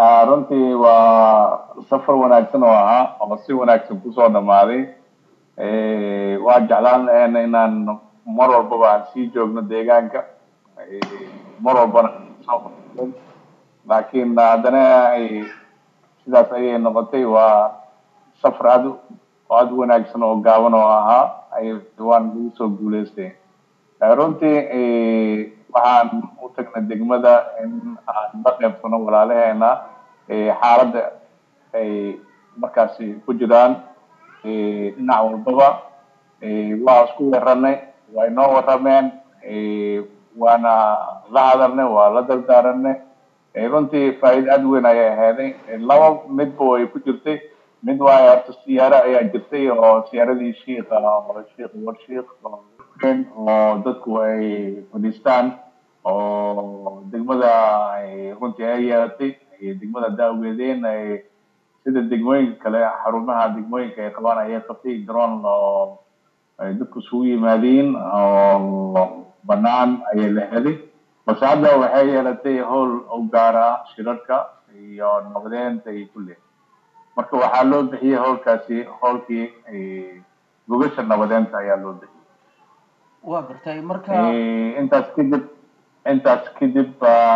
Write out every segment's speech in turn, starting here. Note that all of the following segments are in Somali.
runtii waa safar wanaagsan oo ahaa oo si wanaagsan kusoo dhamaaday waa jeclaan laheena inaan mar walbaba aan sii joogno deegaanka mar walbana laakiin haddana sidaas ayay noqotay waa safar aad aad u wanaagsan oo gaaban oo ahaa ay waan lagu soo guuleystay runtii waxaan u tagnay degmada in aan la qaybsano walaalaheena xaaladda ay markaasi ku jiraan dhinac walbaba waa isku waranay waa inoo warameen waana la hadalnay waa la dardaaranay runtii faa'iida aad weyn ayay ahaaday laba midba way ku jirtay mid waayo horta siyaaro ayaa jirtay oo siyaaradii shiika oo shiik war shiik oo dadku ay fadhiistaan oo degmada runtii ay yeelatay degmada daaweedeen ay sida degmooyinka kale xarumaha degmooyinka ay qabaan ayay qabtay garoon oo ay dadku isugu yimaadeen oo banaan ayay la helay balse hadda waxay yeelatay howl u gaar ah shirarka iyo nabadeenta iyo kulle marka waxaa loo bixiyey howlkaasi howlkii gogasha nabadeenta ayaa loo bixiyey waa gartay marka intaas kadib intaas kadib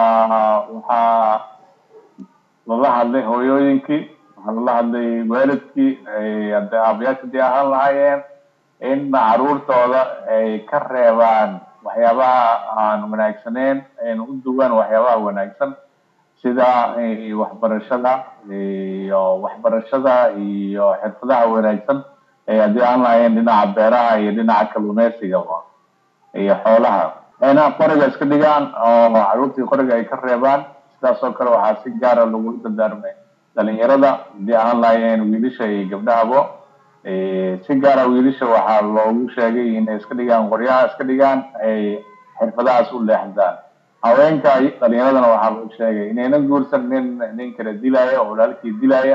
waxaa lala hadlay hooyooyinkii waxaa lala hadlay waalidkii hadda aabayaasha dii ahaan lahaayeen in caruurtooda ay ka reebaan waxyaabaha aan wanaagsaneyn ayna u duwaan waxyaabaha wanaagsan sida waxbarashada iyo waxbarashada iyo xirfadaha wanaagsan ay haddii aan lahaayeen dhinaca beeraha iyo dhinaca kalluumeysigaba iyo xoolaha ayna qoriga iska dhigaan oo caruurtii qoriga ay ka reebaan sidaas oo kale waxaa si gaara lagu dardaarmay dhalinyarada haddii aan lahaayeen wiilasha iyo gabdhahabo si gaara wiilasha waxaa loogu sheegay inay iska dhigaan qoryaha iska dhigaan ay xirfadahaas u leexdaan haweenka dhalinyaradana waxaa loo sheegay inaynan guursan nin nin kala dilaya oo walaalkii dilaya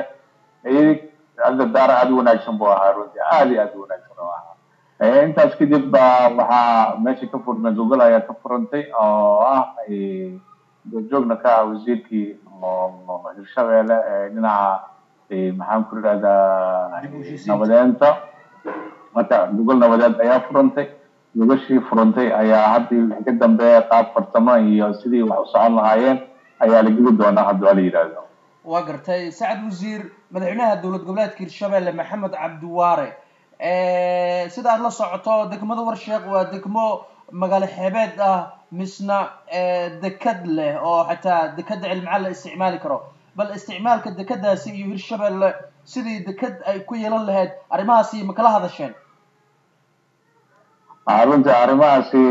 dardaara aada u wanaagsan buu ahaa runtii aada iyo aada u wanaagsan oo ahaa intaas kadib ba waxaa meesha ka furmay google ayaa ka furantay oo ah goobjoogna ka ah wasiirkii oo hirshabeelle ee dhinaca maxaan ku idhahdaa nabadeenta marka google nabadeed ayaa furantay gogashii furantay ayaa haddii wixii ka dambeeya qaab farsamo iyo sidii wax u socon lahaayeen ayaa la geli doonaa haddii waa la yidhaahdo waa gartay sacad wasiir madaxweynaha dowlad goboleedka hirshabelle maxamed cabdiwaare sida aad la socoto degmada warsheekh waa degmo magaalo xeebeed ah misna dekad leh oo xataa dekada cilmicaan la isticmaali karo bal isticmaalka dekadaasi iyo hirshabelle sidii dekad ay ku yeelan lahayd arrimahaasi ma kala hadasheen runtii arrimahaasi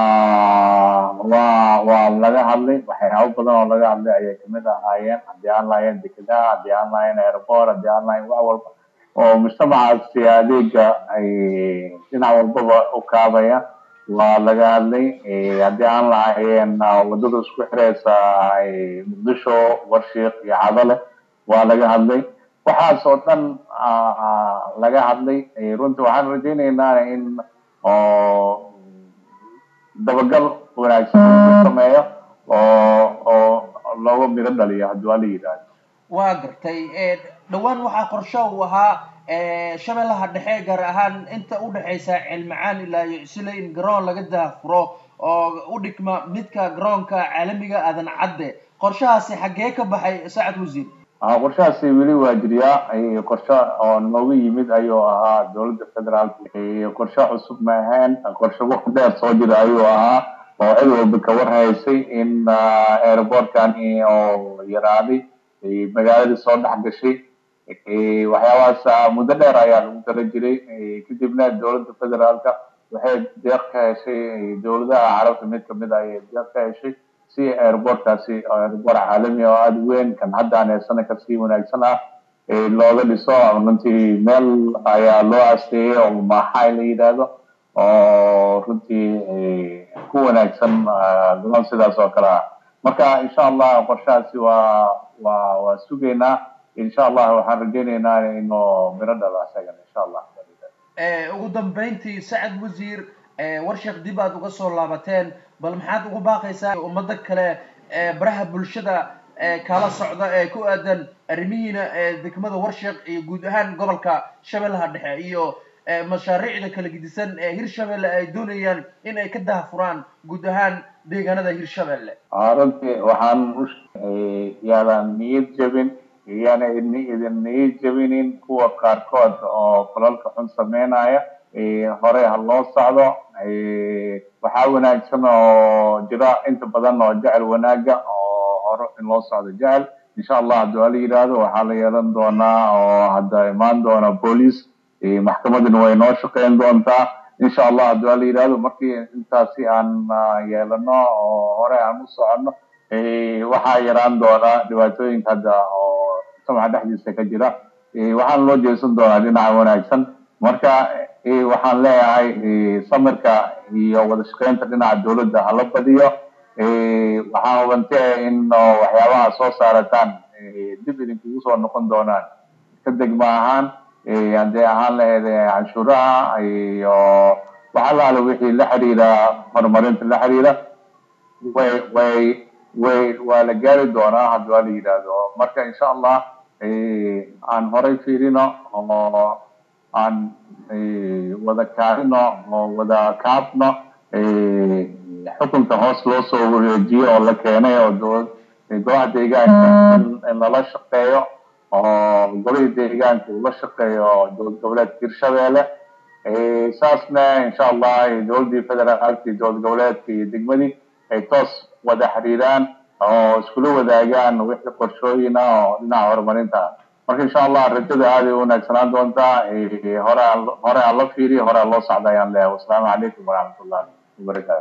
waa waa laga hadlay waxyaabo badan oo laga hadlay ayay kamid ahaayeen haddii aan lahayn dekedaha haddii aan lahayn airport haddii aan lahayn wax walba oo mujtamacaasi adeega ay dhinac walbaba u kaabaya waa laga hadlay haddii aan lahayn wadada isku xireysa muqdisho warshiik iyo cadale waa laga hadlay waxaas oo dhan laga hadlay runtii waxaan rajaynaynaa in oo dabagal wanaagsan ku sameeyo oo oo looga miro dhaliyo haddii waa la yidhaahdo waa gartay dhowaan waxaa qorsho uu ahaa shabeellaha dhexe gaar ahaan inta u dhexaysa cilmicaan ilaa iyo isle in garoon laga daafuro oo u dhigma midka garoonka caalamiga aadan cadde qorshahaasi xaggee ka baxay sacad wasiir qorshahaasi weli waa jiryaa qorshe oo noogu yimid ayuu ahaa dowladda federaalka qorshe cusub ma ahayn qorshe waqti dheer soo jira ayuu ahaa oo cid walba ka warhaysay in airportkani oo yaraaday magaaladii soo dhex gashay waxyaabahaas muddo dheer ayaa lagu dara jiray kadibna dowladda federaalka waxay deeq ka heshay dowladaha carabta mid kamid ah ayay deeq ka heshay si airportkaasi airport caalami oo aada weyn kan hadda aan heesana kasii wanaagsan ah looga dhiso runtii meel ayaa loo asteeyey oo maaxay la yidhaahdo oo runtii ku wanaagsan garoon sidaas oo kale ah marka insha allah qorshahaasi waa waa waa sugaynaa insha allah waxaan rajaynaynaa inuu miro dhalo isagan insha allah ugu dambeyntii sacad wasiir warsheekh dib aad uga soo laabateen bal maxaad ugu baaqaysaa ummado kale baraha bulshada kala socda ee ku aadan arrimihiina degmada warsheeq iyo guud ahaan gobolka shabeellaha dhexe iyo mashaariicda kala gedisan ee hirshabelle ay doonayaan in ay ka dahafuraan guud ahaan deegaanada hirshabelle runtii waxaan yaadan niyad jebin iyana idin niyad jebinin kuwa qaarkood oo falalka xun sameynaya hore ha loo socdo waxaa wanaagsan oo jira inta badan oo jecel wanaaga oo hore in loo socdo jecel insha allah haddii ala yidhaahdo waxaa la yeelan doonaa oo hadda imaan doona booliis maxkamaduna way noo shaqeyn doontaa insha allah haddii ala yidhaahdo markii intaasi aan yeelano oo hore aan u soconno waxaa yaraan doona dhibaatooyinka hadda oo samaxa dhexdiisa ka jira waxaana loo jeesan doonaa dhinaca wanaagsan marka waxaan leeyahay samirka iyo wada shaqeynta dhinaca dowladda hala badiyo waxaan hubantay in waxyaabaha soo saarataan dib idinkugu soo noqon doonaan ka degma ahaan haddii ahaan lahayd canshuuraha iyo waxalaala wixii la xiriira horumarinta la xiriira way way way waa la gaari doonaa haddii waa la yidhaahdo marka insha allah aan horay fiirino oo aan wada kaarino oo wada kaabno xukunka hoos loo soo wareejiyo oo la keenay oo dowlad golaha deegaanka in lala shaqeeyo oo golihii deegaanka uu la shaqeeyo dowlad goboleedka hirshabelle saasna insha allah dowladdii federaalka iyo dowlad goboleedka iyo degmadii ay toos wada xiriiraan oo iskula wadaagaan wixii qorshooyina oo dhinaca horumarinta marka insha allah rajada aaday u wanaagsanaan doontaa hore hore aan la fiiriyo hore aan loo socda ayaan leeyahay wasalaamu calaykum waraxmatullahi wabarakatu